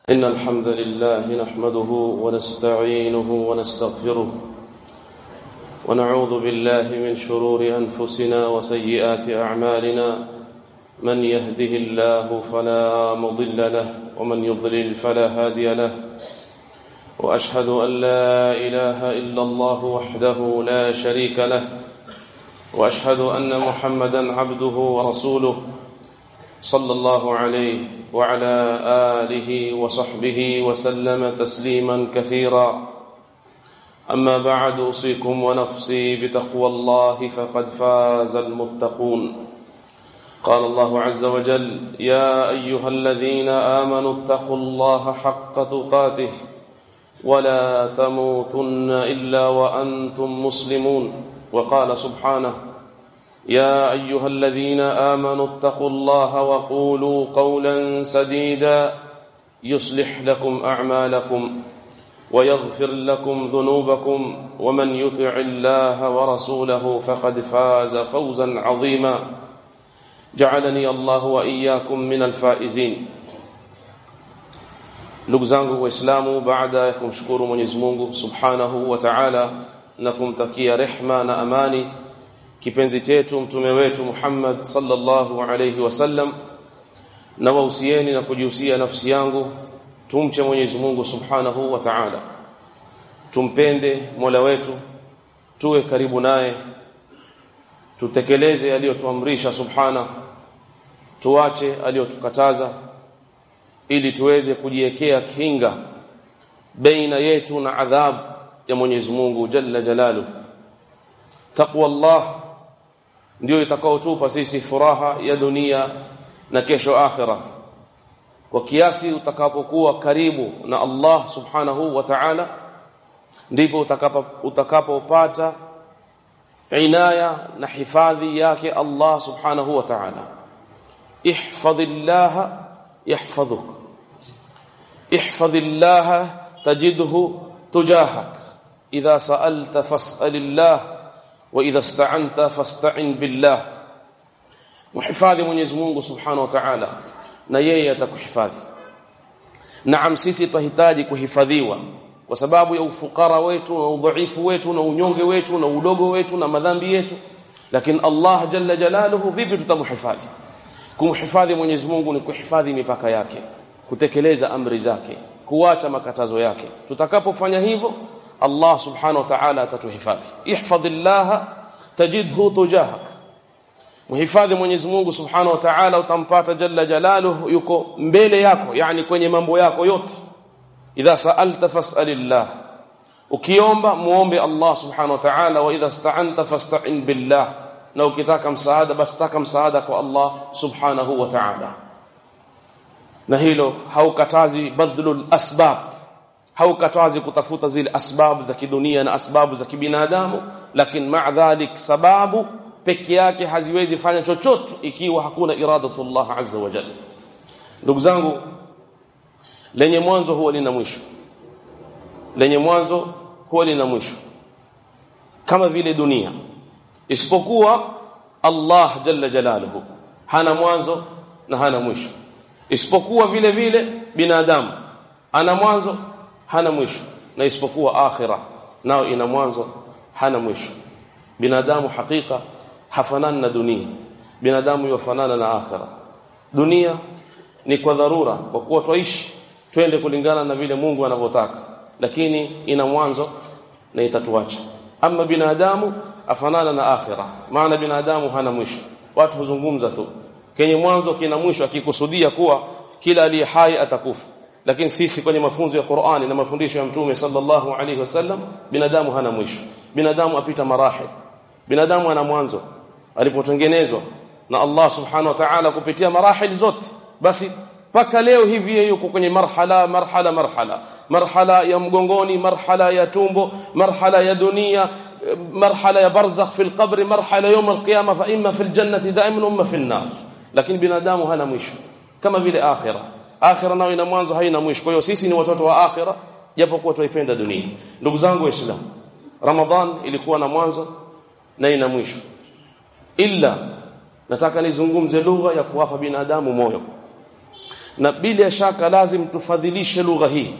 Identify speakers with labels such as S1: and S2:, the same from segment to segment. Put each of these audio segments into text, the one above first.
S1: إن الحمد لله نحمده ونستعينه ونستغفره ونعوذ بالله من شرور أنفسنا وسيئات أعمالنا من يهده الله فلا مضل له ومن يضلل فلا هادي له وأشهد أن لا إله إلا الله وحده لا شريك له وأشهد أن محمدا عبده ورسوله صلى الله عليه وعلى آله وصحبه وسلم تسليما كثيرا أما بعد أوصيكم ونفسي بتقوى الله فقد فاز المتقون قال الله عز وجل يا أيها الذين آمنوا اتقوا الله حق تقاته ولا تموتن إلا وأنتم مسلمون وقال سبحانه يا أيها الذين آمنوا اتقوا الله وقولوا قولا سديدا يصلح لكم أعمالكم ويغفر لكم ذنوبكم ومن يطع الله ورسوله فقد فاز فوزا عظيما جعلني الله وإياكم من الفائزين ndugu zangu waislamu baada ya kumshukuru Mwenyezi Mungu Subhanahu wa Ta'ala na kumtakia rehma na amani kipenzi chetu mtume wetu Muhammad sallallahu alayhi wasallam na wahusieni na kujihusia nafsi yangu tumche Mwenyezi Mungu Subhanahu wa Ta'ala tumpende Mola wetu tuwe karibu naye tutekeleze aliyotuamrisha subhana tuache aliyotukataza ili tuweze kujiwekea kinga baina yetu na adhab ya Mwenyezi Mungu Jalla Jalalu taqwa Allah ndio itakaotupa sisi furaha ya dunia na kesho akhira kwa kiasi utakapokuwa karibu na Allah subhanahu wa ta'ala ndipo utakapo utakapopata inaya na hifadhi yake Allah subhanahu wa ta'ala ihfadhillah yahfadhuk ihfadhillah tajidhu tujahak idha sa'alta fas'alillah wa idha ista'anta fasta'in billah muhifadhi Mwenyezi Mungu subhanahu wa ta'ala na yeye atakuhifadhi naam sisi tunahitaji kuhifadhiwa kwa sababu ya ufukara wetu na udhaifu wetu na unyonge wetu na udogo wetu na madhambi yetu lakini Allah jalla jalaluhu vipi tutamhifadhi kumhifadhi Mwenyezi Mungu ni kuhifadhi mipaka yake kutekeleza amri zake kuacha makatazo yake tutakapofanya hivyo Allah subhanahu wa ta'ala atatuhifadhi ihfadhillah tajidhu tujahak muhifadhi Mwenyezi Mungu subhanahu wa ta'ala utampata jalla jalaluhu yuko mbele yako yani kwenye mambo yako yote idha sa'alta fas'alillah ukiomba muombe Allah subhanahu wa ta'ala wa idha sta'anta fasta'in billah na ukitaka msaada basi taka msaada kwa Allah subhanahu wa ta'ala na hilo haukatazi badhlul asbab haukatazi kutafuta zile asbabu za kidunia na asbabu za kibinadamu lakini ma'a dhalik sababu peke yake haziwezi fanya chochote ikiwa hakuna iradatullah azza wa jalla ndugu zangu lenye mwanzo huwa lina mwisho lenye mwanzo huwa lina mwisho kama vile dunia isipokuwa Allah jalla jalaluhu hana mwanzo na hana mwisho isipokuwa vile vile binadamu ana mwanzo hana mwisho na isipokuwa akhira nao ina mwanzo hana mwisho binadamu hakika hafanani na dunia binadamu yafanana na akhira dunia ni kwa dharura kwa kuwa twaishi twende kulingana na vile Mungu anavyotaka lakini ina mwanzo na itatuacha ama binadamu afanana na akhira maana binadamu hana mwisho watu huzungumza tu kenye mwanzo kina mwisho akikusudia kuwa kila aliye hai atakufa lakini sisi kwenye mafunzo ya Qur'ani na mafundisho ya Mtume sallallahu alaihi wasallam binadamu hana mwisho binadamu apita marahil binadamu ana mwanzo alipotengenezwa na Allah subhanahu wa ta'ala kupitia marahil zote basi paka leo hivi yuko kwenye marhala marhala marhala marhala ya mgongoni marhala ya tumbo marhala ya dunia marhala ya barzakh fi alqabr marhala yawm alqiyama fa imma fi aljannati da'iman umma fi an-nar lakini binadamu hana mwisho kama vile akhira akhira nayo ina mwanzo haina mwisho kwa hiyo sisi ni watoto wa akhira japokuwa tuipenda dunia ndugu zangu waislamu ramadhan ilikuwa na mwanzo na ina mwisho illa nataka nizungumze lugha ya kuwapa binadamu moyo na bila shaka lazim tufadhilishe lugha hii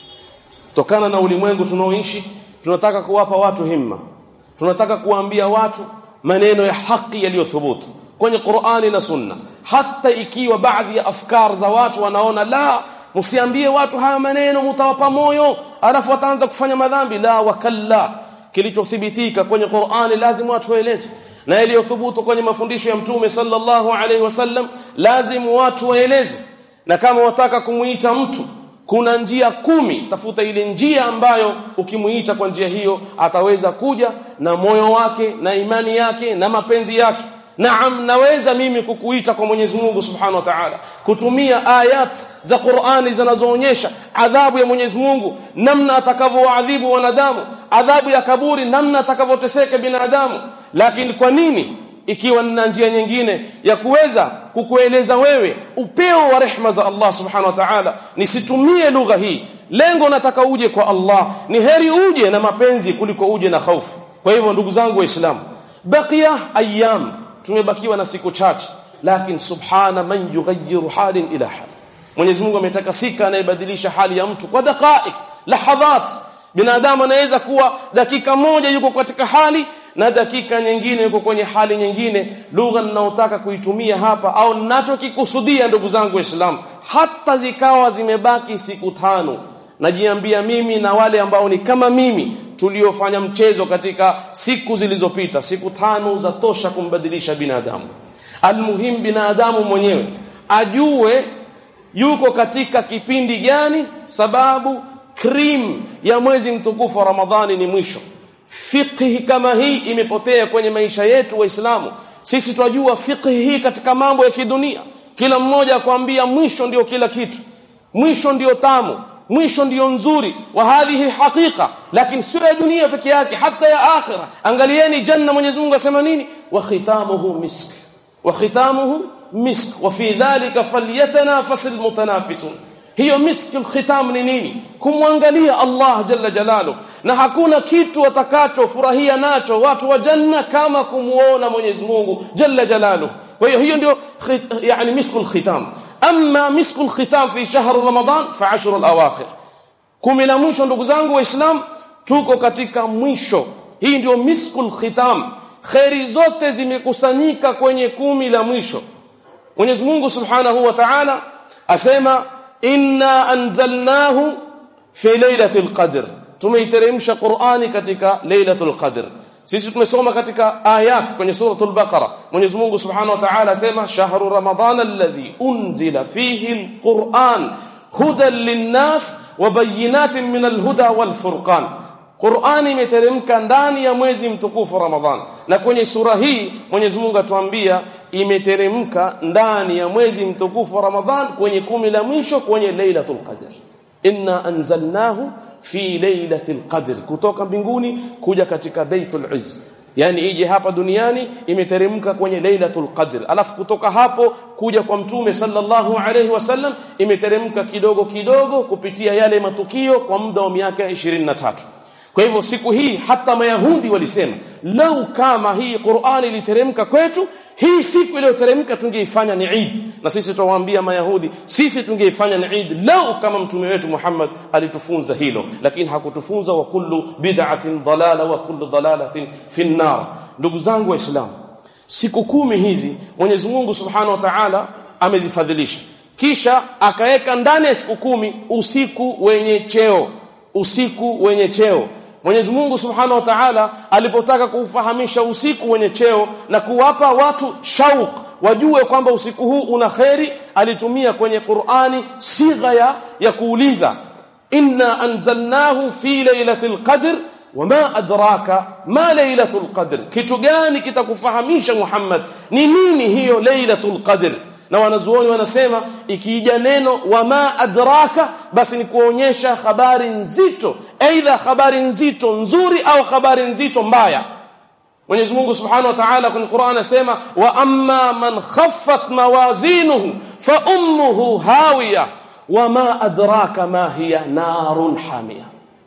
S1: kutokana na ulimwengu tunaoishi tunataka kuwapa watu himma tunataka kuwaambia watu maneno ya haki yaliyothubutu kwenye Qur'ani na Sunna hata ikiwa baadhi ya afkar za watu wanaona la msiambie watu haya maneno mtawapa moyo alafu wataanza kufanya madhambi la wakalla kilichothibitika kwenye Qur'ani lazima watu waeleze na yaliyothubutu kwenye mafundisho ya mtume sallallahu alaihi wasallam lazima watu waeleze na kama wataka kumuita mtu kuna njia kumi tafuta ile njia ambayo ukimuita kwa njia hiyo ataweza kuja na moyo wake na imani yake na mapenzi yake Naam naweza mimi kukuita kwa Mwenyezi Mungu Subhanahu wa Ta'ala kutumia ayat za Qur'ani zinazoonyesha adhabu ya Mwenyezi Mungu namna atakavyoadhibu wanadamu adhabu ya kaburi namna atakavyoteseka binadamu lakini kwa nini ikiwa nina njia nyingine ya kuweza kukueleza wewe upeo wa rehma za Allah Subhanahu wa Ta'ala nisitumie lugha hii lengo nataka uje kwa Allah ni heri uje na mapenzi kuliko uje na hofu kwa hivyo ndugu zangu waislamu baqiya ayyam tumebakiwa na siku chache lakini subhana man yughayyiru halin ila hal Mwenyezi Mungu ametaka sika anayebadilisha hali ya mtu kwa dakika lahadhat binadamu anaweza kuwa dakika moja yuko katika hali na dakika nyingine yuko kwenye hali nyingine lugha ninayotaka kuitumia hapa au ninachokikusudia ndugu zangu waislamu hata zikawa zimebaki siku tano najiambia mimi na wale ambao ni kama mimi tuliofanya mchezo katika siku zilizopita siku tano za tosha kumbadilisha binadamu almuhim binadamu mwenyewe ajue yuko katika kipindi gani sababu cream ya mwezi mtukufu wa Ramadhani ni mwisho fiqhi kama hii imepotea kwenye maisha yetu waislamu sisi twajua fiqhi hii katika mambo ya kidunia kila mmoja akwambia mwisho ndio kila kitu mwisho ndio tamu mwisho ndio nzuri wa hadhihi haqiqa lakini sio ya dunia peke yake hata ya akhira angalieni janna Mwenyezi Mungu asema nini wa khitamuhu misk wa khitamuhu misk wa fi dhalika falyatanafasul mutanafisun hiyo miski alkhitam ni nini kumwangalia Allah jalla jalalu na hakuna kitu watakachofurahia nacho watu wa janna kama kumuona Mwenyezi Mungu jalla jalalu kwa hiyo hiyo ndio yani misku alkhitam amma misku alkhitam fi shahr ramadan fa ashr alawakhir kumi la mwisho ndugu zangu waislamu tuko katika mwisho hii ndio misku alkhitam khairi zote zimekusanyika kwenye kumi la mwisho Mwenyezi Mungu Subhanahu wa Ta'ala asema inna anzalnahu fi lailatul qadr tumeiteremsha Qur'ani katika lailatul qadr sisi tumesoma katika ayat kwenye suratul baqara Mwenyezi Mungu Subhanahu wa Ta'ala asema shahru ramadhana alladhi unzila fihi alquran hudan linnas wa bayyinatin min alhuda wal furqan Qur'ani imeteremka ndani ya mwezi mtukufu Ramadhan. Na kwenye sura hii Mwenyezi Mungu atuambia imeteremka ndani ya mwezi mtukufu Ramadhan kwenye kumi la mwisho kwenye Lailatul Qadr. Inna anzalnahu fi Lailatul Qadr. Kutoka mbinguni kuja katika Baitul Izz. Yaani ije hapa duniani imeteremka kwenye Lailatul Qadr. Alafu kutoka hapo kuja kwa Mtume sallallahu alayhi wasallam imeteremka kidogo kidogo kupitia yale matukio kwa muda wa miaka 23. Kwa hivyo siku hii hata mayahudi walisema lau kama hii Qur'ani iliteremka kwetu hii siku iliyoteremka tungeifanya ni Eid na sisi tuwaambia mayahudi sisi tungeifanya ni Eid lau kama mtume wetu Muhammad alitufunza hilo lakini hakutufunza wa kullu bid'atin dalala wa kullu dalalatin fi nar ndugu zangu waislamu siku kumi hizi Mwenyezi Mungu Subhanahu wa Ta'ala amezifadhilisha kisha akaweka ndani ya siku kumi usiku wenye cheo usiku wenye cheo Mwenyezi Mungu Subhanahu wa Ta'ala alipotaka kuufahamisha usiku wenye cheo na kuwapa watu shauq wajue kwamba usiku huu una kheri alitumia kwenye Qur'ani sigha ya, ya kuuliza inna anzalnahu fi lailatul qadr wama adraka ma lailatul qadr kitu gani kitakufahamisha Muhammad ni nini hiyo lailatul qadr na wanazuoni wanasema ikija neno wama adraka basi ni kuonyesha habari nzito aidha habari nzito nzuri au habari nzito mbaya Mwenyezi Mungu Subhanahu wa Ta'ala kwenye Qur'an anasema wa amma man khaffat mawazinuhu fa ummuhu hawiya wama adraka ma hiya narun hamia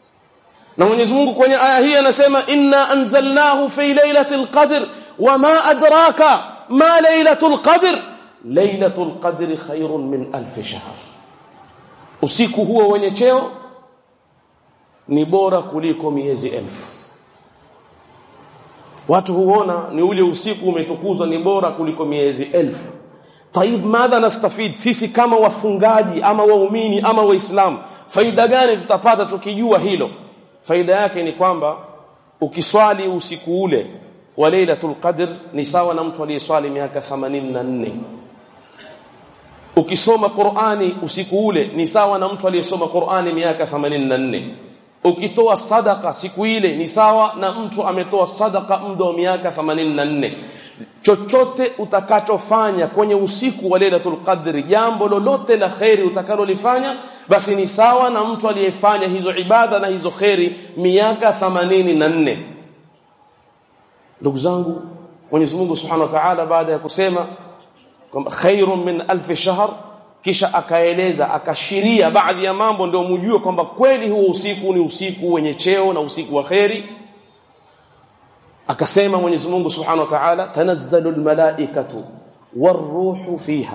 S1: na Mwenyezi Mungu kwenye aya hii anasema inna anzalnahu fi lailatul qadr wama adraka ma lailatul qadr lailatul qadri khairun min alf shahr usiku huo wenye cheo ni bora kuliko miezi elfu watu huona ni ule usiku umetukuzwa ni bora kuliko miezi elfu طيب madha nastafid sisi kama wafungaji ama waumini ama waislamu faida gani tutapata tukijua hilo faida yake ni kwamba ukiswali usiku ule wa lailatul qadr ni sawa na mtu aliyeswali miaka 84 ukisoma Qur'ani usiku ule ni sawa na mtu aliyesoma Qur'ani miaka 84 ukitoa sadaka siku ile ni sawa na mtu ametoa sadaka muda wa miaka 84 chochote utakachofanya kwenye usiku wa Lailatul Qadr jambo lolote la khairi utakalolifanya basi ni sawa na mtu aliyefanya hizo ibada na hizo khairi miaka 84 ndugu zangu Mwenyezi Mungu Subhanahu wa Ta'ala baada ya kusema kwamba khairun min alf shahr kisha akaeleza akashiria baadhi ya mambo ndio mjue kwamba kweli huo usiku ni usiku wenye cheo na usiku wa khairi akasema Mwenyezi Mungu Subhanahu wa Ta'ala tanazzalu almalaikatu waruhu fiha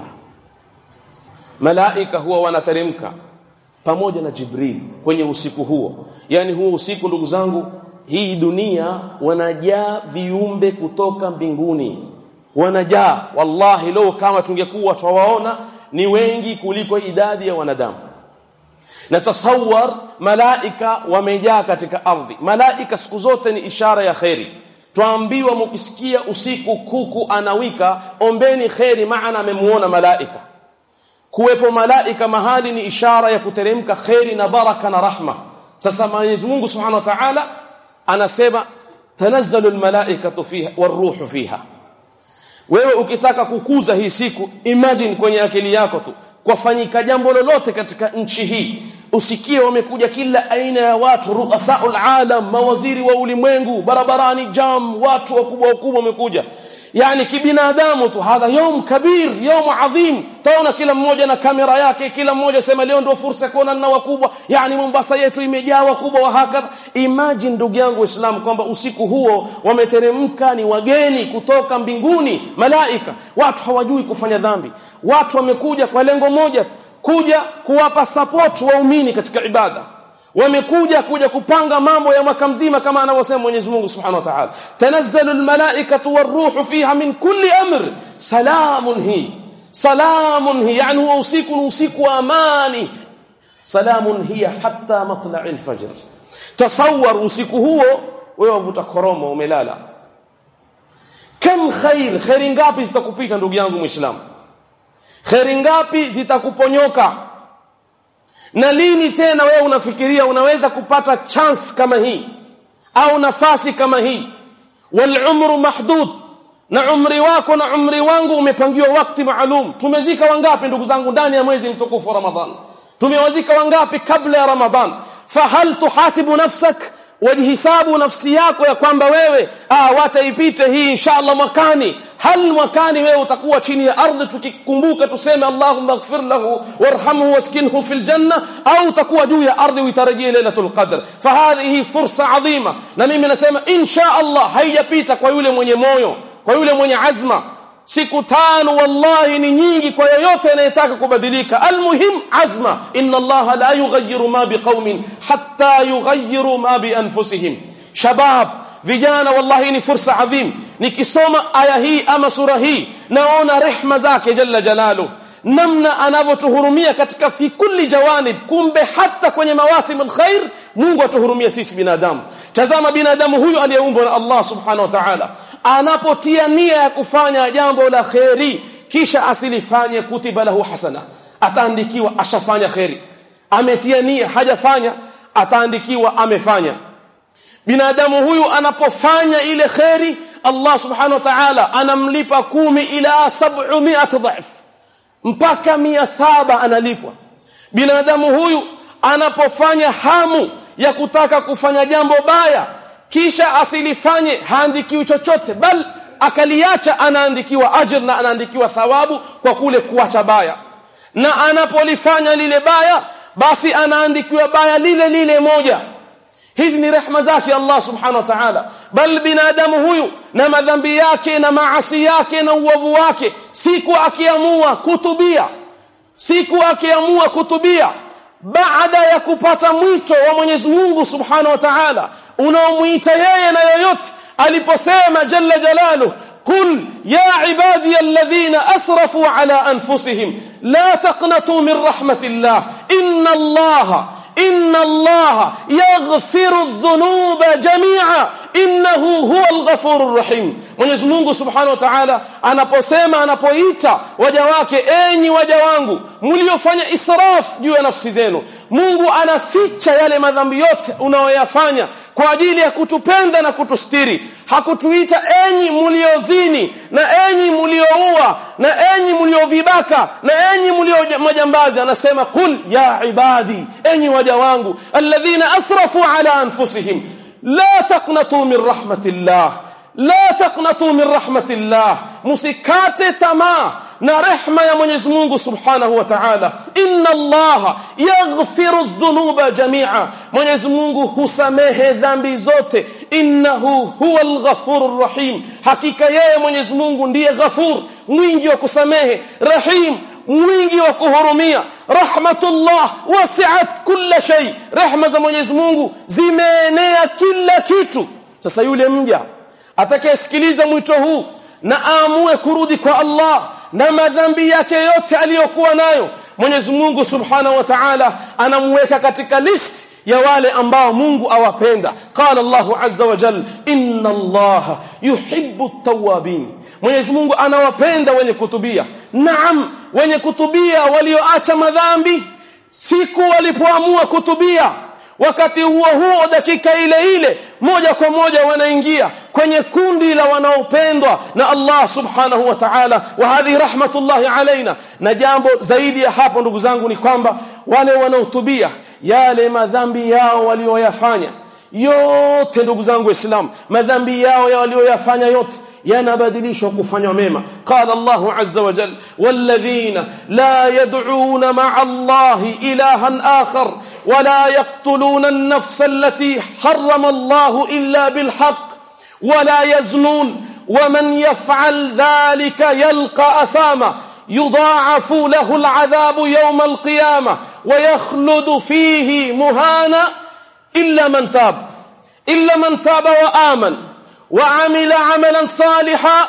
S1: malaika huwa wanateremka pamoja na Jibril kwenye usiku huo yani huo usiku ndugu zangu hii dunia wanajaa viumbe kutoka mbinguni wanajaa wallahi leo kama tungekuwa twawaona ni wengi kuliko idadi ya wanadamu na tasawwar malaika wamejaa katika ardhi malaika siku zote ni ishara ya khairi twaambiwa mkisikia usiku kuku anawika ombeni khairi maana amemuona malaika kuwepo malaika mahali ni ishara ya kuteremka khairi na baraka na rahma sasa Mwenyezi Mungu Subhanahu wa Ta'ala anasema tanazzalu almalaikatu fiha waruhu fiha wewe ukitaka kukuza hii siku imagine kwenye akili yako tu kwafanyika jambo lolote katika nchi hii usikie wamekuja kila aina ya watu ruasaul alam mawaziri wa ulimwengu barabarani jam watu wakubwa wakubwa wamekuja yani kibinadamu tu hadha yom kabir yom adhim taona kila mmoja na kamera yake kila mmoja sema leo ndio fursa kuona na wakubwa yani Mombasa yetu imejaa wakubwa wa hakadha imagine ndugu yangu waislamu kwamba usiku huo wameteremka ni wageni kutoka mbinguni malaika watu hawajui kufanya dhambi watu wamekuja kwa lengo moja kuja kuwapa support waumini katika ibada wamekuja kuja kupanga mambo ya mwaka mzima kama anavyosema Mwenyezi Mungu Subhanahu wa Ta'ala tanazzalu almalaikatu waruhu fiha min kulli amr salamun hi salamun hi yani huwa usiku usiku wa amani salamun hiya hatta matla'i alfajr tasawwar usiku huo wewe wavuta koroma umelala kam khair khairi ngapi zitakupita ndugu yangu muislamu khairi ngapi zitakuponyoka na lini tena wewe unafikiria unaweza kupata chance kama hii au nafasi kama hii wal umru mahdud na umri wako na umri wangu umepangiwa wakati maalum tumezika wangapi ndugu zangu ndani ya mwezi mtukufu wa ramadhan tumewazika wangapi kabla ya ramadhan fahal tuhasibu nafsak wajihisabu nafsi yako ya kwamba wewe ah wataipite hii inshallah mwakani hal mwakani wewe utakuwa chini ya ardhi tukikumbuka tuseme Allahumma ighfir lahu warhamhu waskinhu fil janna au utakuwa juu ya ardhi uitarajie lailatul qadr fahadhihi fursa adhima na mimi nasema insha Allah haijapita kwa yule mwenye moyo kwa yule mwenye azma siku tano wallahi ni nyingi kwa yoyote anayetaka kubadilika almuhim azma inna allaha la yughayyiru ma biqaumin hatta yughayyiru ma bi anfusihim shabab vijana wallahi ni fursa adhim nikisoma aya hii ama sura hii naona rehma zake jalla jalalu namna anavyotuhurumia katika fi kulli jawanib kumbe hata kwenye mawasim alkhair Mungu atuhurumia sisi binadamu tazama binadamu huyu aliyeumbwa na Allah subhanahu wa ta'ala anapotia nia ya kufanya jambo la kheri kisha asilifanye kutiba lahu hasana ataandikiwa ashafanya kheri ametia nia hajafanya ataandikiwa amefanya binadamu huyu anapofanya ile kheri Allah subhanahu wa ta'ala anamlipa kumi ila 700 dhaf mpaka mia saba analipwa binadamu huyu anapofanya hamu ya kutaka kufanya jambo baya kisha asilifanye haandikiwi chochote bal akaliacha anaandikiwa ajr na anaandikiwa thawabu kwa kule kuacha baya na anapolifanya lile baya basi anaandikiwa baya lile lile moja hizi ni rehma zake Allah subhanahu wa ta'ala bal binadamu huyu na madhambi yake na maasi yake na uovu wake siku akiamua kutubia siku akiamua kutubia baada ya kupata mwito wa Mwenyezi Mungu Subhanahu wa Ta'ala unaomuita yeye na yoyote aliposema jalla jalaluhu قل يا عبادي الذين أسرفوا على أنفسهم لا تقنطوا من رحمة الله إن الله إن الله يغفر الذنوب جميعا إنه هو الغفور الرحيم Mwenyezi Mungu Subhanahu wa Ta'ala anaposema anapoita waja wake enyi waja wangu mliofanya israf juu ya nafsi zenu Mungu anaficha yale madhambi yote unaoyafanya kwa ajili ya kutupenda na kutustiri hakutuita enyi mliozini na enyi mlioua na enyi mliovibaka na enyi mlio majambazi anasema kul ya ibadi enyi waja wangu alladhina asrafu ala anfusihim la taqnatu min rahmatillah la taqnatu min rahmatillah musikate tamaa na rehma ya Mwenyezi Mungu Subhanahu wa Ta'ala inna Allah yaghfiru dhunuba jami'a Mwenyezi Mungu husamehe dhambi zote innahu huwal ghafurur rahim hakika yeye Mwenyezi Mungu ndiye ghafur mwingi wa kusamehe rahim mwingi wa kuhurumia rahmatullah wasi'at kulla shay rehma za Mwenyezi Mungu zimeenea kila kitu sasa yule mja atakayesikiliza mwito huu na aamue kurudi kwa Allah na madhambi yake yote aliyokuwa nayo Mwenyezi Mungu Subhanahu wa Ta'ala anamweka katika list ya wale ambao Mungu awapenda qala Allahu azza wa jalla inna Allaha yuhibbu at-tawwabin Mwenyezi Mungu anawapenda wenye kutubia naam wenye kutubia walioacha madhambi siku walipoamua kutubia wakati huo huo dakika ile ile moja kwa moja wanaingia kwenye kundi la wanaopendwa na Allah subhanahu wa ta'ala wa hadhi rahmatullahi alaina na jambo zaidi ya hapo ndugu zangu ni kwamba wale wanaotubia yale madhambi yao walioyafanya yote ndugu zangu waislamu madhambi yao ya walioyafanya yote yanabadilishwa kufanywa mema qala Allahu azza wa jalla walladhina la yad'una ma'a Allahi ilahan akhar ولا يقتلون النفس التي حرم الله إلا بالحق ولا يزنون ومن يفعل ذلك يلقى أثاما يضاعف له العذاب يوم القيامة ويخلد فيه مهانا إلا من تاب إلا من تاب وآمن وعمل عملا صالحا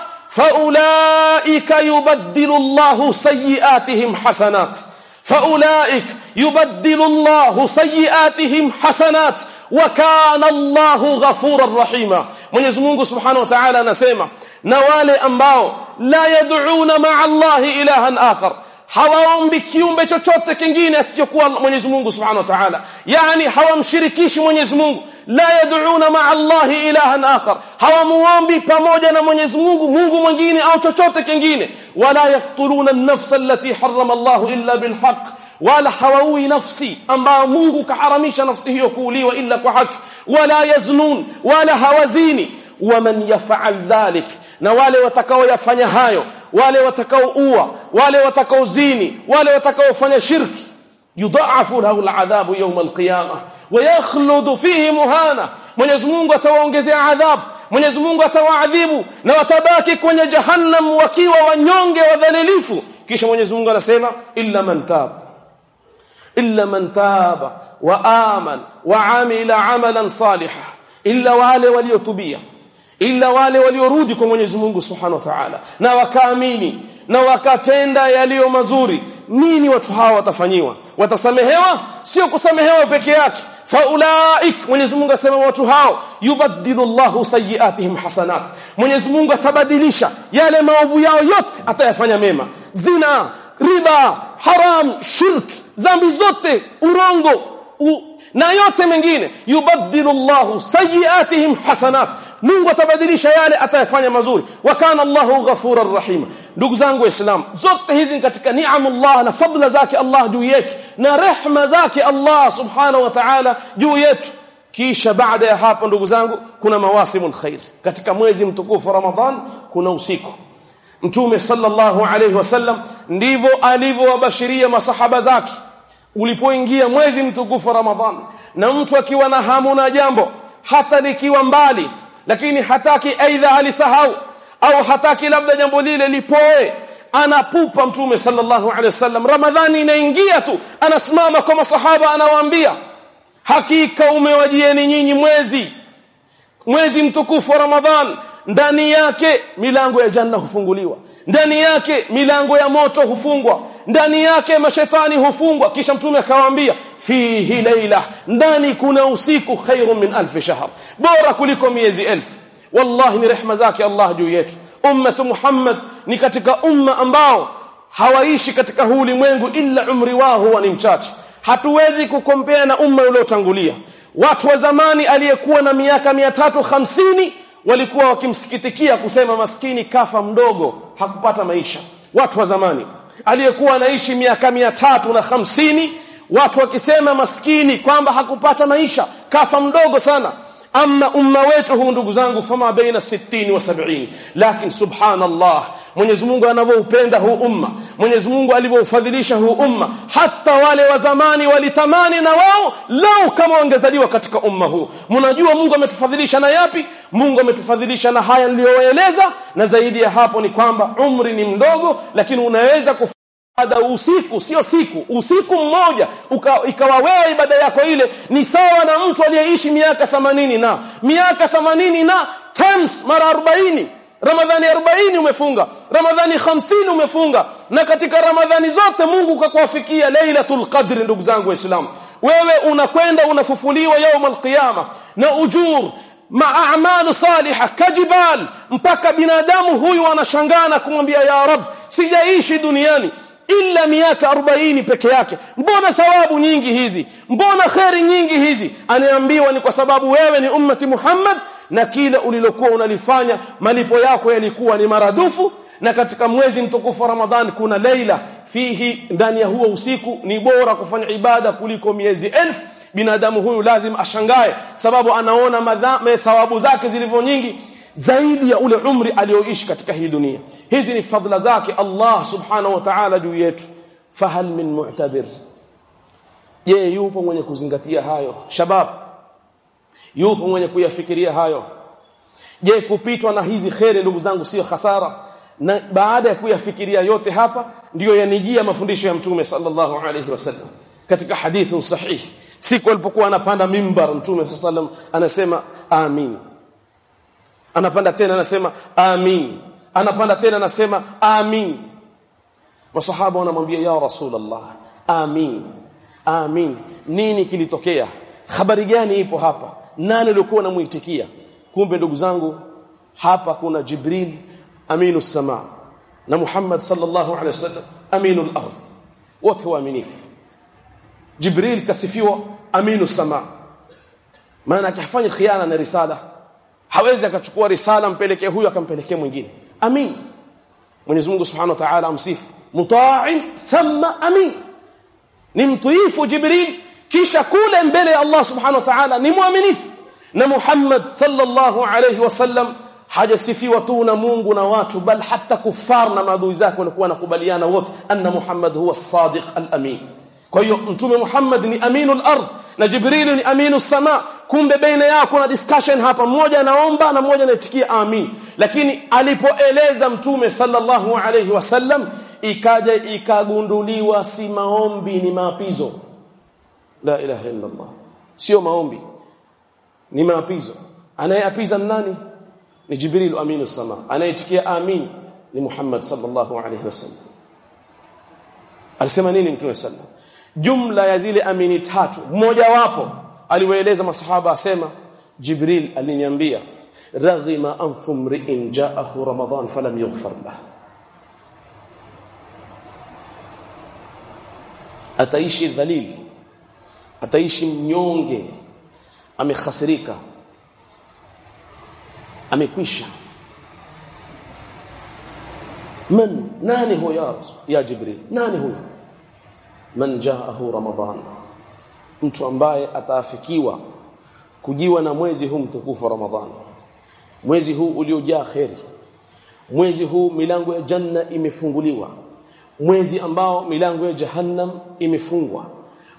S1: فأولئك يبدل الله سيئاتهم حسنات فأولئك يبدل الله سيئاتهم حسنات وكان الله غفورا رحيما Mwenyezi Mungu Subhanahu wa Ta'ala anasema na wale ambao la yad'una ma'a Allah ilahan akhar hawaombi kiumbe chochote kingine asichokuwa Mwenyezi Mungu Subhanahu wa Ta'ala yani hawamshirikishi Mwenyezi Mungu la yad'una ma'a Allah ilahan akhar hawamuombi pamoja na Mwenyezi Mungu Mungu mwingine au chochote kingine wala yaqtuluna an-nafsa allati harrama Allah illa bilhaq wala hawaui nafsi ambayo Mungu kaharamisha nafsi hiyo kuuliwa illa kwa haki wala yaznun wala hawazini waman yaf'al dhalik na wale watakaoyafanya hayo wale watakaoua wale watakaozini wale watakaofanya shirki yudhaafu lahu al'adhabu yawm al-qiyamah wa yakhludu fihi muhana Mwenyezi Mungu atawaongezea adhabu Mwenyezi Mungu atawaadhibu na watabaki kwenye jahannam wakiwa wanyonge wadhalilifu kisha Mwenyezi Mungu anasema illa man tab illa man taba wa aman wa amila amalan salihan illa wale waliotubia illa wale waliorudi kwa Mwenyezi Mungu Subhanahu wa Ta'ala na wakaamini na wakatenda yaliyo mazuri nini watu hawa watafanyiwa watasamehewa sio kusamehewa peke yake faulaik Mwenyezi Mungu asema watu hao yubaddilu Allahu sayiatihim hasanat Mwenyezi Mungu atabadilisha yale maovu yao yote atayafanya mema zina riba haram shirk dhambi zote urongo u, na yote mengine yubaddilu Allahu sayiatihim hasanat Mungu atabadilisha yale atayafanya mazuri wa kana Allahu ghafurar rahim ndugu zangu waislamu zote hizi ni katika ni'amullah na fadla zake Allah juu yetu na rehma zake Allah subhanahu wa ta'ala juu yetu kisha baada ya hapo ndugu zangu kuna mawasimul khair katika mwezi mtukufu Ramadhan kuna usiku Mtume sallallahu alayhi wasallam ndivyo alivyowabashiria masahaba zake ulipoingia mwezi mtukufu Ramadhan na mtu akiwa na hamu na jambo hata likiwa mbali lakini hataki aidha alisahau au hataki labda jambo lile lipoe anapupa mtume sallallahu alaihi wasallam ramadhani inaingia tu anasimama kwa masahaba anawaambia hakika umewajieni nyinyi mwezi mwezi mtukufu wa ramadhan ndani yake milango ya janna hufunguliwa ndani yake milango ya moto hufungwa ndani yake mashetani hufungwa kisha mtume akawaambia fihi laila ndani kuna usiku khairu min alf shahr bora kuliko miezi elfu wallahi ni rehma zake Allah juu yetu ummatu Muhammad ni katika umma ambao hawaishi katika huu ulimwengu illa umri wao huwa ni mchache hatuwezi kukompea na umma uliotangulia watu wa zamani aliyekuwa na miaka 350 walikuwa wakimsikitikia kusema maskini kafa mdogo hakupata maisha watu wa zamani aliyekuwa anaishi miaka 350 watu wakisema maskini kwamba hakupata maisha kafa mdogo sana ama umma wetu huu ndugu zangu fama baina 60 wa 70 lakini subhanallah Mwenyezi Mungu anavyoupenda huu umma Mwenyezi Mungu alivyoufadhilisha huu umma hata wale wa zamani walitamani na wao lau kama wangezaliwa katika umma huu mnajua Mungu ametufadhilisha na yapi Mungu ametufadhilisha na haya niliyoeleza na zaidi ya hapo ni kwamba umri ni mdogo lakini unaweza ibada usiku sio siku usiku mmoja uka, ikawa wewe ibada yako ile ni sawa na mtu aliyeishi miaka 80 na miaka 80 na times mara 40 Ramadhani 40 umefunga Ramadhani 50 umefunga na katika Ramadhani zote Mungu kakuwafikia Lailatul Qadr ndugu zangu waislamu wewe unakwenda unafufuliwa يوم القيامه na ujur maamalu saliha kajibal mpaka binadamu huyu anashangaa na kumwambia ya rab sijaishi duniani illa miaka 40 peke yake mbona sawabu nyingi hizi mbona khairi nyingi hizi anaambiwa ni kwa sababu wewe ni ummati Muhammad na kile ulilokuwa unalifanya malipo yako yalikuwa ni maradufu na katika mwezi mtukufu wa Ramadhan kuna leila fihi ndani ya huo usiku ni bora kufanya ibada kuliko miezi elfu binadamu huyu lazima ashangae sababu anaona madhambi thawabu zake zilivyo nyingi zaidi ya ule umri alioishi katika hii dunia hizi ni fadhila zake Allah subhanahu wa ta'ala juu yetu fahal min mu'tabir je yupo mwenye kuzingatia hayo shabab yupo mwenye kuyafikiria hayo je kupitwa na hizi khairi ndugu zangu sio hasara na baada ya kuyafikiria yote hapa ndiyo yanijia mafundisho ya mtume sallallahu alayhi wasallam katika hadithu sahih siku alipokuwa anapanda mimbar mtume sallallahu anasema amin anapanda tena anasema amin anapanda tena anasema amin masahaba wanamwambia ya rasulullah amin amin nini kilitokea habari gani ipo hapa nani alikuwa anamuitikia kumbe ndugu zangu hapa kuna jibril aminu sama na muhammad sallallahu alaihi wasallam aminu al-ard wote waaminifu jibril kasifiwa aminu sama maana akifanya khiana na risala hawezi akachukua risala mpelekee huyu akampelekea mwingine amin Mwenyezi Mungu Subhanahu wa Ta'ala amsifu muta'in thumma amin ni mtuifu Jibril kisha kule mbele ya Allah Subhanahu wa Ta'ala ni mwaminifu na Muhammad sallallahu alayhi wasallam hajasifiwa tu na Mungu na watu bal hata kufar na maadui zake walikuwa nakubaliana wote anna Muhammad huwa as-sadiq al-amin kwa hiyo mtume Muhammad ni aminul ard na Jibril ni aminu sama kumbe baina yao kuna discussion hapa mmoja anaomba na mmoja anaitikia amin lakini alipoeleza mtume sallallahu alayhi wasallam ikaja ikagunduliwa si maombi ni maapizo la ilaha illa Allah sio maombi ni maapizo anayeapiza nani ni Jibril aminu sama anayetikia amin ni Muhammad sallallahu alayhi wasallam alisema nini mtume sallallahu jumla ya zile amini tatu mmoja wapo aliwaeleza masahaba asema Jibril aliniambia raghima anfu mri'in ja'ahu ramadan falam yughfar lahu ataishi dhalil ataishi mnyonge amekhasirika amekwisha man nani huyo ya jibril nani huyo man jaahu ramadan mtu ambaye ataafikiwa kujiwa na mwezi huu mtukufu ramadan mwezi huu uliojaa kheri mwezi huu milango ya janna imefunguliwa mwezi ambao milango ya jahannam imefungwa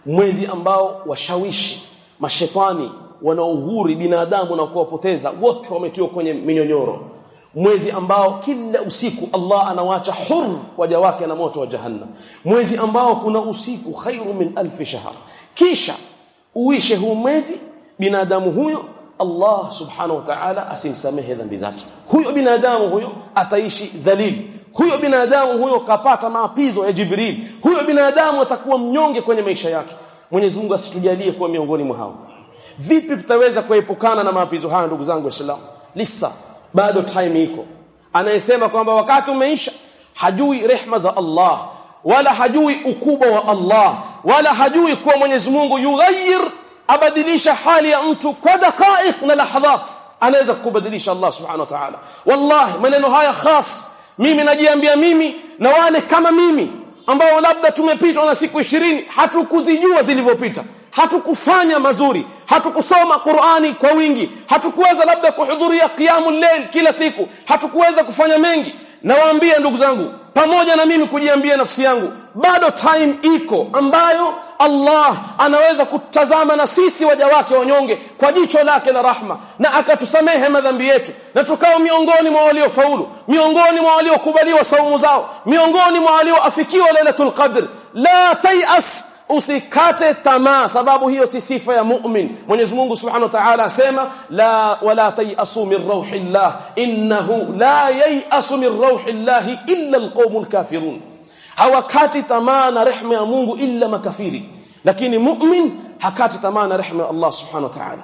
S1: mwezi ambao washawishi mashetani wanaohuri binadamu na kuwapoteza wote wametiwa kwenye minyonyoro mwezi ambao kila usiku Allah anawacha hur waja wake na moto wa jahannam mwezi ambao kuna usiku khairu min alfi shahr kisha uishe huu mwezi binadamu huyo Allah subhanahu wa ta'ala asimsamehe dhambi zake huyo binadamu huyo ataishi dhalil huyo binadamu huyo kapata maapizo ya Jibril huyo binadamu atakuwa mnyonge kwenye maisha yake Mwenyezi Mungu asitujalie kuwa miongoni mwa hao vipi tutaweza kuepukana na maapizo haya ndugu zangu waislamu lisa bado time iko anayesema kwamba wakati umeisha hajui rehma za Allah wala hajui ukubwa wa Allah wala hajui kuwa Mwenyezi Mungu yughayir abadilisha hali ya mtu kwa dakaiq na lahadhat anaweza kubadilisha Allah subhanahu wa ta'ala wallahi maneno haya khas mimi najiambia mimi na wale kama mimi ambao labda tumepitwa na siku ishirini hatukuzijua zilivyopita hatukufanya mazuri hatukusoma Qur'ani kwa wingi hatukuweza labda kuhudhuria qiyamul layl kila siku hatukuweza kufanya mengi nawaambia ndugu zangu pamoja na mimi kujiambia nafsi yangu bado time iko ambayo Allah anaweza kutazama na sisi waja wake wanyonge kwa jicho lake la rahma na akatusamehe madhambi yetu na tukao miongoni mwa waliofaulu miongoni mwa waliokubaliwa saumu zao miongoni mwa walioafikiwa lailatul qadr la tayas usikate tamaa sababu hiyo si sifa ya mu'min Mwenyezi Mungu Subhanahu wa Ta'ala asema la wala tayasu min rauhillah innahu la yayasu min rauhillah illa alqaumul kafirun hawakati tamaa na rehema ya Mungu illa makafiri lakini mu'min hakati tamaa na rehema ya Allah Subhanahu wa Ta'ala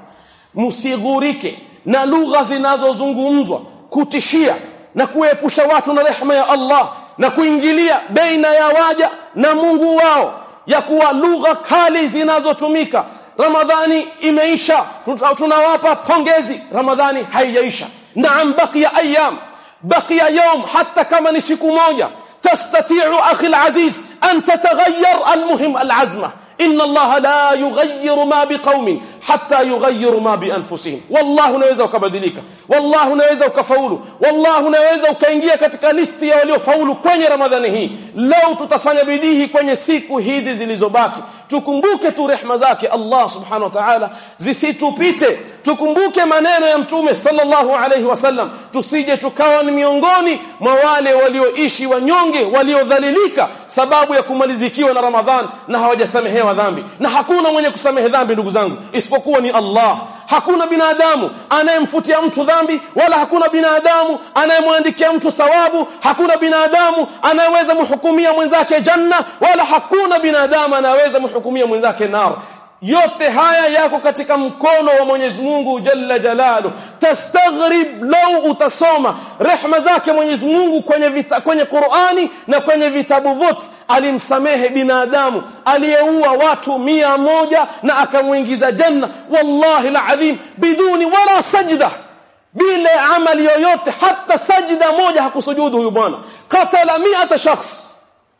S1: msigurike na lugha zinazozungumzwa kutishia na kuepusha watu na rehema ya Allah na kuingilia baina ya waja na Mungu wao ya kuwa lugha kali zinazotumika Ramadhani imeisha tunawapa pongezi Ramadhani haijaisha naam baqiya ayyam baqiya yawm hata kama ni siku moja tastati'u akhi alaziz an tataghayyar almuhim alazma إن الله لا يغير ما بقوم حتى يغيروا ما بأنفسهم والله unaweza ukabadilika والله unaweza ukafaulu والله unaweza ukaingia katika listi ya waliofaulu kwenye Ramadhani hii leo tutafanya bidii kwenye siku hizi zilizobaki tukumbuke tu rehma zake Allah subhanahu wa ta'ala zisitupite tukumbuke maneno ya mtume sallallahu alayhi wasallam tusije tukawa ni miongoni mwa wale walioishi wanyonge waliodhalilika sababu ya kumalizikiwa na Ramadhan na hawajasamehewa dhambi na hakuna mwenye kusamehe dhambi ndugu zangu isipokuwa ni Allah hakuna binadamu anayemfutia mtu dhambi wala hakuna binadamu anayemwandikia mtu thawabu hakuna binadamu anayeweza mhukumia mwenzake janna wala hakuna binadamu anayeweza mhukumia mwenzake nar yote haya yako katika mkono wa Mwenyezi Mungu Jalla Jalalu tastaghrib lau utasoma rehma zake Mwenyezi Mungu kwenye vita, kwenye Qur'ani na kwenye vitabu vyote alimsamehe binadamu aliyeua watu mia moja na akamuingiza janna wallahi alazim biduni wala sajda bila amali yoyote hata sajda moja hakusujudu huyu bwana qatala 100 shakhs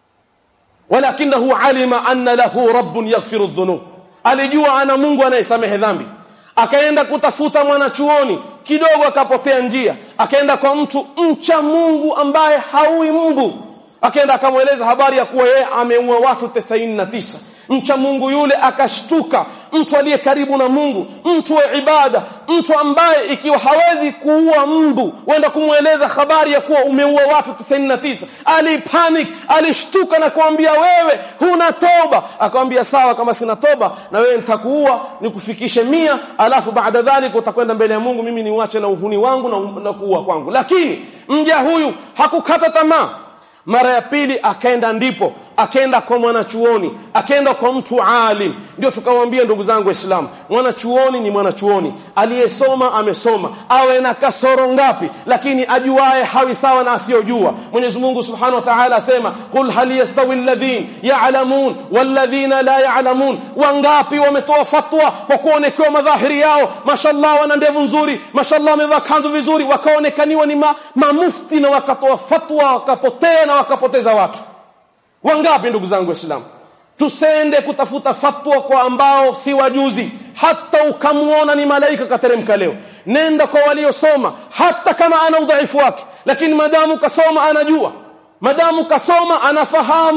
S1: walakinahu alima anna lahu rabbun yaghfiru dhunub alijua ana Mungu anayesamehe dhambi akaenda kutafuta mwanachuoni kidogo akapotea njia akaenda kwa mtu mcha Mungu ambaye haui mbu akaenda akamweleza habari ya kuwa yeye ameua watu 99 mcha Mungu yule akashtuka mtu aliye karibu na Mungu mtu wa ibada mtu ambaye ikiwa hawezi kuua mbu wenda kumweleza habari ya kuwa umeua watu 99 alipanic alishtuka na kuambia wewe huna toba akamwambia sawa kama sina toba na wewe nitakuua nikufikishe mia alafu baada dhalika utakwenda mbele ya Mungu mimi niuache na uhuni wangu na, na kuua kwangu lakini mja huyu hakukata tamaa mara ya pili akaenda ndipo akaenda kwa mwanachuoni akaenda kwa mtu alim ndio tukamwambia ndugu zangu waislamu mwanachuoni ni mwanachuoni aliyesoma amesoma awe na kasoro ngapi lakini ajuae hawi sawa na asiyojua Mwenyezi Mungu Subhanahu wa Ta'ala asema qul hal yastawi alladhin ya'lamun walladhina la ya'lamun wangapi wametoa fatwa kwa kuonekewa madhahiri yao mashallah wana ndevu nzuri mashallah wamevaa kanzu vizuri wakaonekaniwa ni ma, mamufti na wakatoa fatwa wakapotea na wakapoteza watu wangapi ndugu zangu waislamu tusende kutafuta fatwa kwa ambao si wajuzi hata ukamuona ni malaika kateremka leo nenda kwa waliosoma hata kama ana udhaifu wake lakini madamu kasoma anajua madamu kasoma anafahamu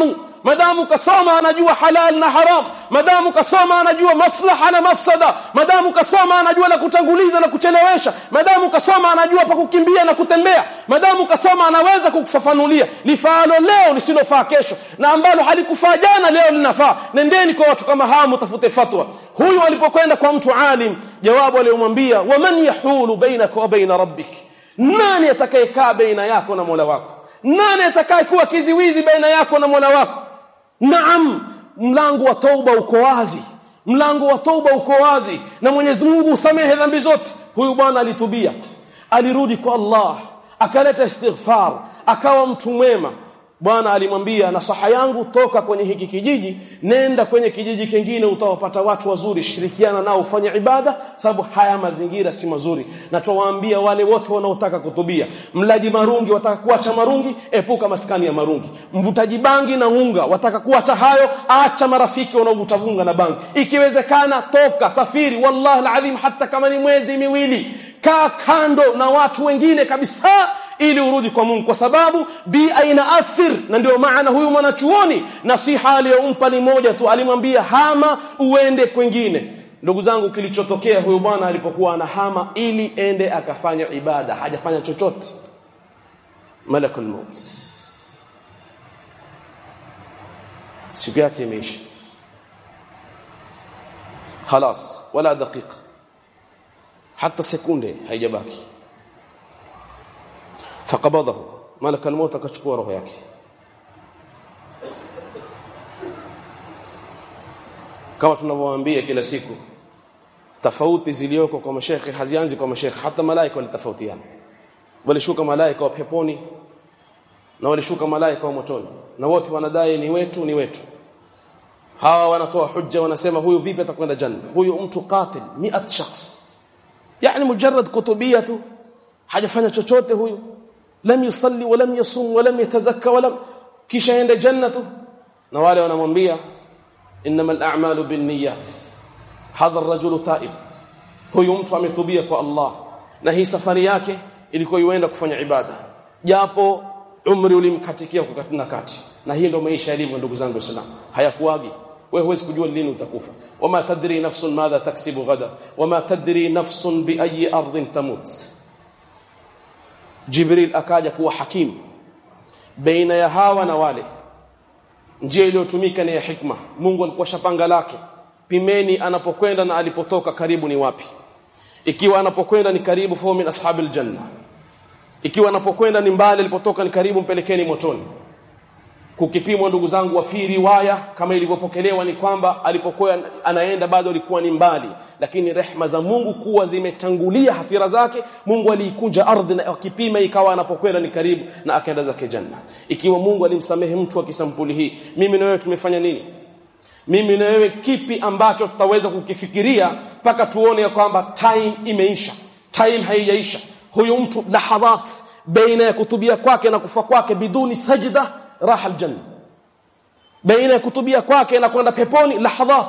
S1: madamu kasoma anajua halal na haram madamu kasoma anajua maslaha na mafsada madamu kasoma anajua la kutanguliza na kuchelewesha madamu kasoma anajua pa kukimbia na kutembea madamu kasoma anaweza kukufafanulia lifaalo leo lisilofaa kesho na ambalo halikufaa jana leo linafaa nendeni kwa watu kama hawa mtafute fatwa huyu alipokwenda kwa mtu alim jawabu aliyomwambia waman yahulu bainaka wa baina rabbik nani atakayekaa baina yako na Mola wako nani atakayekuwa kiziwizi baina yako na Mola wako naam mlango wa tauba uko wazi mlango wa tauba uko wazi na Mwenyezi Mungu usamehe dhambi zote huyu bwana alitubia alirudi kwa Allah akaleta istighfar akawa mtu mwema bwana alimwambia nasaha yangu toka kwenye hiki kijiji nenda kwenye kijiji kingine utawapata watu wazuri shirikiana nao ufanye ibada sababu haya mazingira si mazuri na tuwaambia wale wote wanaotaka kutubia mlaji marungi wataka kuacha marungi epuka maskani ya marungi mvutaji bangi na unga wataka kuacha hayo acha marafiki wanaovuta vunga na bangi ikiwezekana toka safiri wallahi alazim hata kama ni mwezi miwili kaa kando na watu wengine kabisa ili urudi kwa Mungu kwa sababu bi aina athir na ndio maana huyu mwanachuoni nasiha aliyompa ni moja tu alimwambia hama uende kwengine ndugu zangu kilichotokea huyu bwana alipokuwa anahama ili ende akafanya ibada hajafanya chochote malakul maut siku yake imeisha خلاص ولا دقيقه حتى sekunde haijabaki فقبضه ملك الموت akachukua roho yake kama tunavyowaambia kila siku tofauti zilioko kwa mashekhe hazianzi kwa mashekhe hata malaika walitofautiana walishuka malaika wa peponi na walishuka malaika wa motoni na wote wanadai ni wetu ni wetu hawa wanatoa hujja wanasema huyu vipi atakwenda janna huyu mtu qatil 100 shakhs yani mujarrad kutubia tu hajafanya chochote huyu lam yusalli wa lam yasum wa lam yatazakka wa lam kisha ende jannatu na wale wanamwambia inma al-a'malu binniyat hadha ar-rajulu ta'ib huyu mtu ametubia kwa Allah na hii safari yake ilikuwa yuenda kufanya ibada japo umri ulimkatikia kukatina kati na hii ndio maisha yalivyo ndugu zangu waislamu hayakuagi wewe huwezi kujua lini utakufa wama tadri nafsun madha taksibu ghada wama tadri nafsun bi ayi ardhin tamut Jibril akaja kuwa hakimu baina ya hawa na wale njia iliyotumika ni ya hikma Mungu alikuwa shapanga lake pimeni anapokwenda na alipotoka karibu ni wapi ikiwa anapokwenda ni karibu fa min ashabil janna ikiwa anapokwenda ni mbali alipotoka ni karibu mpelekeni motoni kukipimwa ndugu zangu wa fi riwaya kama ilivyopokelewa ni kwamba alipokuwa anaenda bado alikuwa ni mbali lakini rehma za Mungu kuwa zimetangulia hasira zake Mungu aliikunja ardhi na akipima ikawa anapokwenda ni karibu na akaenda zake janna ikiwa Mungu alimsamehe mtu wa kisampuli hii mimi na wewe tumefanya nini mimi na wewe kipi ambacho tutaweza kukifikiria mpaka tuone ya kwamba time imeisha time haijaisha huyu mtu lahadhat baina ya kutubia kwake na kufa kwake biduni sajda raha aljanna baina ya kutubia kwake na kwenda peponi lahadhat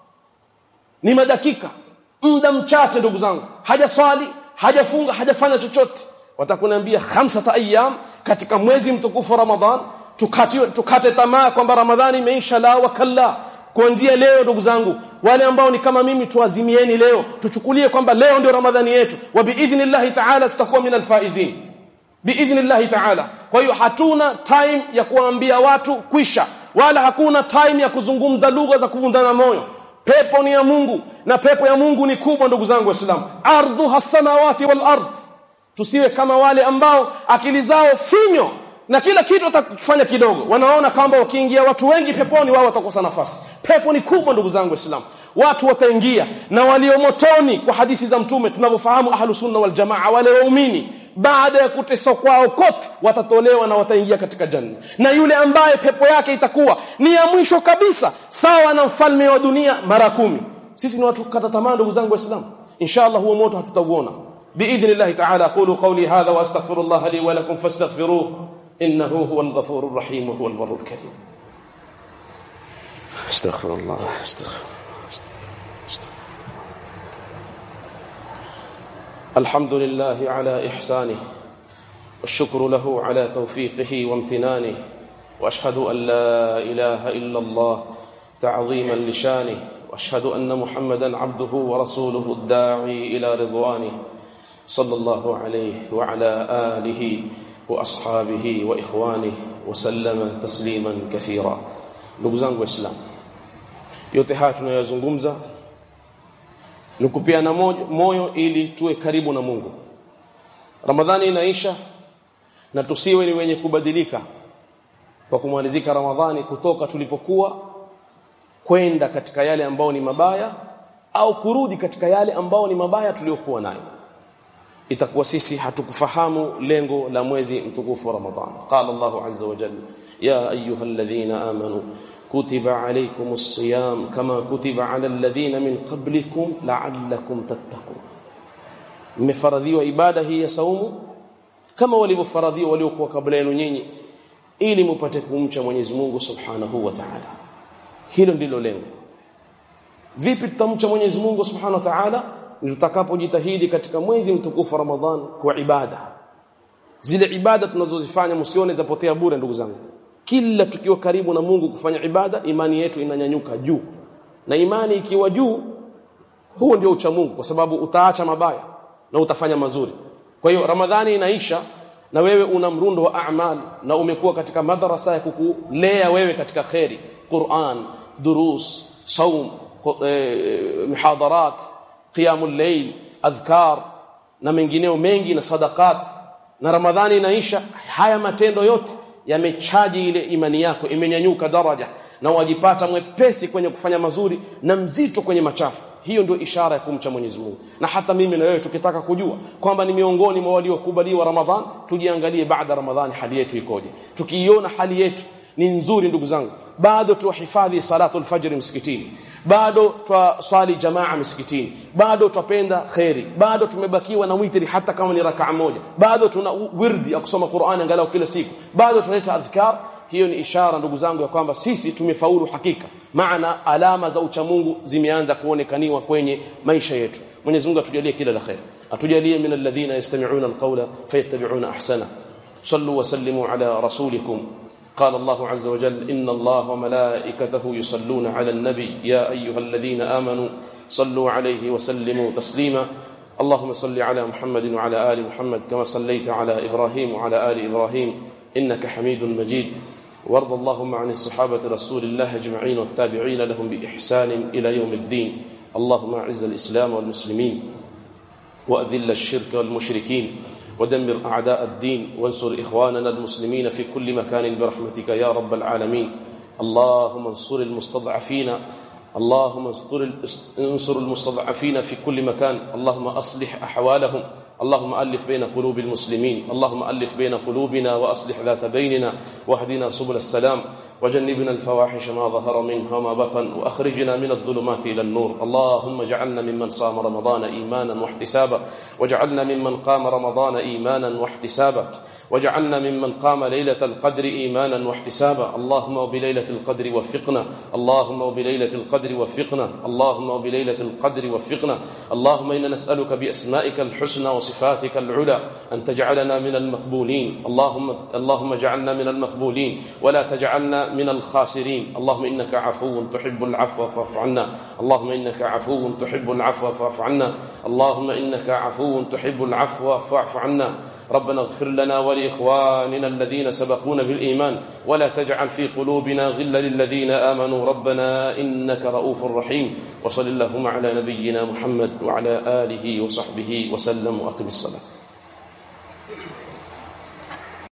S1: ni madakika muda mchache ndugu zangu hajaswali hajafunga hajafanya chochote watakuniambia khamsata ayyam katika mwezi mtukufu ramadhan tukati tukate tamaa kwamba ramadhani imeisha la wakalla kuanzia leo ndugu zangu wale ambao ni kama mimi tuazimieni leo tuchukulie kwamba leo ndio ramadhani yetu wa biidhnillahi ta'ala tutakuwa min alfaizin biidhnillahi ta'ala kwa hiyo hatuna time ya kuambia watu kwisha wala hakuna time ya kuzungumza lugha za kuvundana moyo pepo ni ya Mungu na pepo ya Mungu ni kubwa ndugu zangu waislamu ardhu hasamawati wal ard tusiwe kama wale ambao akili zao finyo na kila kitu watakifanya kidogo wanaona kwamba wakiingia watu wengi peponi wao watakosa nafasi pepo ni kubwa ndugu zangu waislamu watu wataingia na walio motoni kwa hadithi za mtume tunavyofahamu ahlus sunna wal jamaa wale waumini baada ya kuteswa kwao kote watatolewa na wataingia katika janna na yule ambaye pepo yake itakuwa ni ya mwisho kabisa sawa na mfalme wa dunia mara kumi sisi ni watu kata tamaa ndugu zangu waislamu inshallah huo moto hatutauona biidhnillah ta'ala qulu qawli hadha wa astaghfirullah li wa lakum fastaghfiruhu innahu huwal ghafurur rahim wa huwal barrul karim astaghfirullah astaghfirullah الحمد لله على إحسانه والشكر له على توفيقه وامتنانه واشهد ان لا اله الا الله تعظيما لشانه واشهد ان محمدا عبده ورسوله الداعي الى رضوانه صلى الله عليه وعلى اله واصحابه واخوانه وسلم تسليما كثيرا ndugu zangu waislamu yote haya tunayozungumza ni kupiana moyo ili tuwe karibu na Mungu Ramadhani inaisha na tusiwe ni wenye kubadilika kwa kumalizika Ramadhani kutoka tulipokuwa kwenda katika yale ambao ni mabaya au kurudi katika yale ambao ni mabaya tuliokuwa nayo itakuwa sisi hatukufahamu lengo la mwezi mtukufu wa Ramadhani qala Allahu azza wa jalla ya ayyuhalladhina amanu kutiba alaykumus siyam kama kutiba ala alladhina min qablikum la'allakum tattaqun mmefaradhiwa ibada hii ya saumu kama walivyofaradhiwa waliokuwa kabla yenu nyinyi ili mupate kumcha Mwenyezi Mungu Subhanahu wa Ta'ala hilo ndilo lengo vipi tutamcha Mwenyezi Mungu Subhanahu wa Ta'ala tutakapojitahidi katika mwezi mtukufu Ramadhan kwa ibada zile ibada tunazozifanya msione zapotea bure ndugu zangu kila tukiwa karibu na Mungu kufanya ibada imani yetu inanyanyuka juu na imani ikiwa juu huo ndio ucha Mungu kwa sababu utaacha mabaya na utafanya mazuri kwa hiyo Ramadhani inaisha na wewe una mrundo wa a'mal na umekuwa katika madrasa ya kukulea wewe katika khairi Qur'an durus saum mihadarat qiyamul layl adhkar na mengineo mengi na sadaqat na Ramadhani inaisha haya matendo yote yamechaji ile imani yako imenyanyuka daraja na wajipata mwepesi kwenye kufanya mazuri na mzito kwenye machafu hiyo ndio ishara ya kumcha Mwenyezi Mungu na hata mimi na wewe tukitaka kujua kwamba ni miongoni mwa waliokubaliwa Ramadhan tujiangalie baada Ramadhani hali yetu ikoje tukiiona hali yetu ni nzuri ndugu zangu bado tuhifadhi salatu alfajr msikitini bado twaswali jamaa msikitini bado twapenda khairi bado tumebakiwa na witri hata kama ni rakaa moja bado tuna wirdi ya kusoma Qur'an angalau kila siku bado tunaleta adhkar hiyo ni ishara ndugu zangu ya kwamba sisi tumefaulu hakika maana alama za uchamungu zimeanza kuonekaniwa kwenye maisha yetu Mwenyezi Mungu atujalie kila la khair atujalie min alladhina yastami'una alqawla fayattabi'una ahsana sallu wa sallimu ala rasulikum قال الله عز وجل إن الله وملائكته يصلون على النبي يا أيها الذين آمنوا صلوا عليه وسلموا تسليما اللهم صل على محمد وعلى آل محمد كما صليت على إبراهيم وعلى آل إبراهيم إنك حميد مجيد وارض اللهم عن الصحابة رسول الله أجمعين والتابعين لهم بإحسان إلى يوم الدين اللهم أعز الإسلام والمسلمين وأذل الشرك والمشركين ودمر أعداء الدين وانصر إخواننا المسلمين في كل مكان برحمتك يا رب العالمين اللهم انصر المستضعفين اللهم انصر المستضعفين في كل مكان اللهم أصلح أحوالهم اللهم ألف بين قلوب المسلمين اللهم ألف بين قلوبنا وأصلح ذات بيننا واهدنا سبل السلام وجنبنا الفواحش ما ظهر منها وما بطن وأخرجنا من الظلمات إلى النور اللهم اجعلنا ممن صام رمضان إيمانا واحتسابا واجعلنا ممن قام رمضان إيمانا واحتسابا واجعلنا ممن قام ليلة القدر إيمانا واحتسابا اللهم وبليلة القدر وفقنا اللهم وبليلة القدر وفقنا اللهم وبليلة القدر وفقنا اللهم إنا نسألك بأسمائك الحسنى وصفاتك العلى أن تجعلنا من المقبولين اللهم اللهم اجعلنا من المقبولين ولا تجعلنا من الخاسرين اللهم إنك عفو تحب العفو فاعف عنا اللهم إنك عفو تحب العفو فاعف عنا اللهم إنك عفو تحب العفو فاعف عنا ربنا اغفر لنا ولإخواننا الذين سبقونا بالإيمان ولا تجعل في قلوبنا غلا للذين آمنوا ربنا إنك رؤوف رحيم وصل اللهم على نبينا محمد وعلى آله وصحبه وسلم وأقم الصلاة